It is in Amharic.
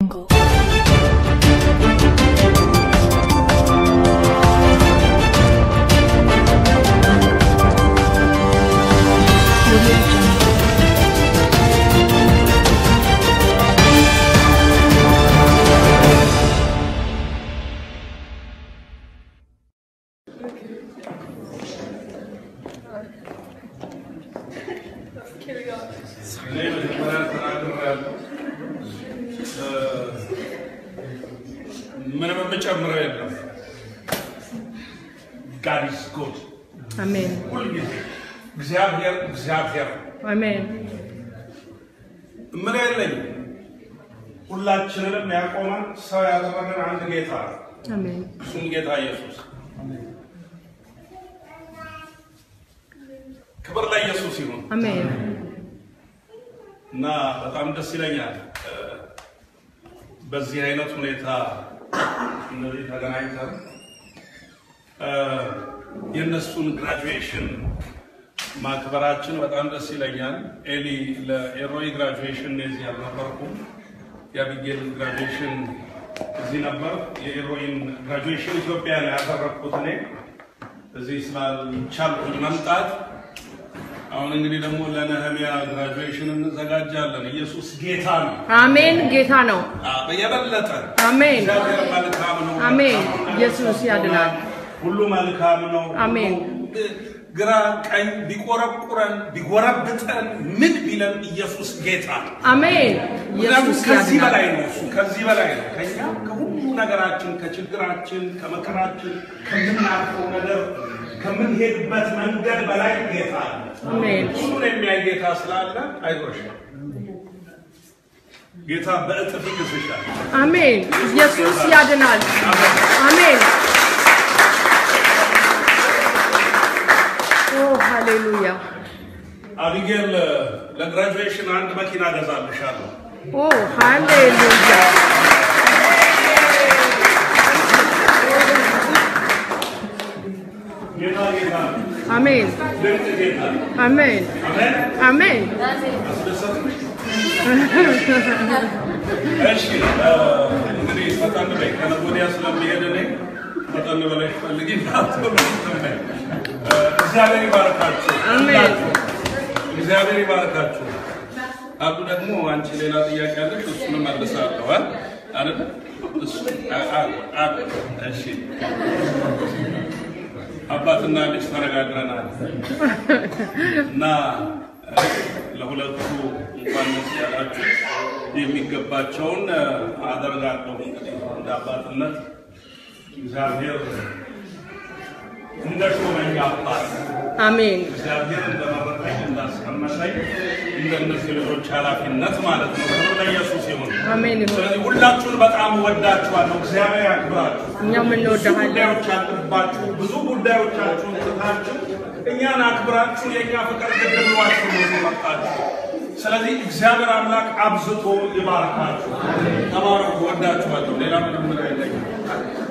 እኔ መጀመሪያ ተናግሬያለሁ። ምንም የምጨምረው የለም። ጋድ ኢዝ ጉድ አሜን ሁልጊዜ እግዚአብሔር እግዚአብሔር አሜን ምን የለኝም። ሁላችንንም ያቆመን ሰው ያደረገን አንድ ጌታ ነው። አሜን እሱም ጌታ ኢየሱስ። ክብር ለኢየሱስ ይሁን አሜን እና በጣም ደስ ይለኛል እ፣ በዚህ አይነት ሁኔታ እነዚህ ተገናኝተን እ፣ የእነሱን ግራጁዌሽን ማክበራችን በጣም ደስ ይለኛል። ኤሊ ለኤሮይ ግራጁዌሽን እዚህ አልነበርኩም። የአቢጌል ግራጁዌሽን እዚህ ነበር። የኤሮይን ግራጁዌሽን ኢትዮጵያ ነው ያደረግኩት እኔ እዚህ ስላልቻልኩኝ መምጣት። አሁን እንግዲህ ደግሞ ለነህሚያ ግራጁዌሽን እንዘጋጃለን። ኢየሱስ ጌታ ነው። አሜን ጌታ ነው አዎ፣ የበለጠ አሜን እግዚአብሔር መልካም ነው። አሜን። መልካም ነገር ኢየሱስ ሰርቶናል። ያድናል። ሁሉ መልካም ነው። አሜን። ሁሉ ግራ ቀኝ ቢቆረቁረን ቢጎረብጠን ምን ቢለን ኢየሱስ ጌታ ነው። አሜን ምክንያቱም ኢየሱስ ከዚህ ያድናል በላይ ነው። እሱ ከዚህ በላይ ነው። ከኛ ከሁሉ ነገራችን፣ ከችግራችን፣ ከመከራችን፣ ከምናልፈው ነገር፣ ከምንሄድበት መንገድ በላይ ጌታ አለ። አሜን ሁሉን የሚያይ ጌታ ስላለ አይዞሽ፣ ጌታ በእጥፍ ይክስሻል። አሜን ኢየሱስ ያድናል አሜን ኦ ሃሌሉያ አቢጌል ለግራጁዌሽን አንድ መኪና ገዛልሻለሁ። ኦ ሃሌሉያ ጌታ ጌታ ነው። አሜን ድንቅ ጌታ ነው። አሜን አሜን። አሜን አስደሰትሽ? እሺ እ፣ እንግዲህ ፈጠን በይ። ከነገ ወዲያ ስለሚሄድ እኔ ፈጠን ብለሽ ፈልጊ። እ፣ እግዚአብሔር ይባርካችሁ። አሜን። ሁላችሁ እግዚአብሔር ይባርካችሁ። አሉ ደግሞ አንቺ ሌላ ጥያቄ አለሽ? እሱንም መልሳለሁ አ አይደል? እሱ አ- አ- አ- እሺ አባትና ልጅ ተነጋግረናል እና እ፣ ለሁለቱ እንኳን ደስ ያላችሁ የሚገባቸውን እ፣ አደርጋለሁ። እንግዲህ እንደ አባትነት እግዚአብሔር እንደ ሾመኝ አባት አሜን እግዚአብሔር እንደመረጠኝ እንዳስቀመጠኝ እንደነዚህ ልጆች ኃላፊነት ማለት ነው። ክብር ለኢየሱስ ይሁን። አሜን ይሁን ስለዚህ ሁላችሁን በጣም እወዳችኋለሁ። እግዚአብሔር ያክብራችሁ። እኛም ብዙ እንወድሃለን ጉዳዮች አሉባችሁ። ብዙ ጉዳዮቻችሁን ትታችሁ እኛን አክብራችሁ የእኛ ፍቅር ግድ ብሏችሁ ነው እዚህ መጣችሁ። ስለዚህ እግዚአብሔር አምላክ አብዝቶ ይባርካችሁ። ተባረኩ። ወዳችኋለሁ። ሌላ ምንም ምን አይለኝም።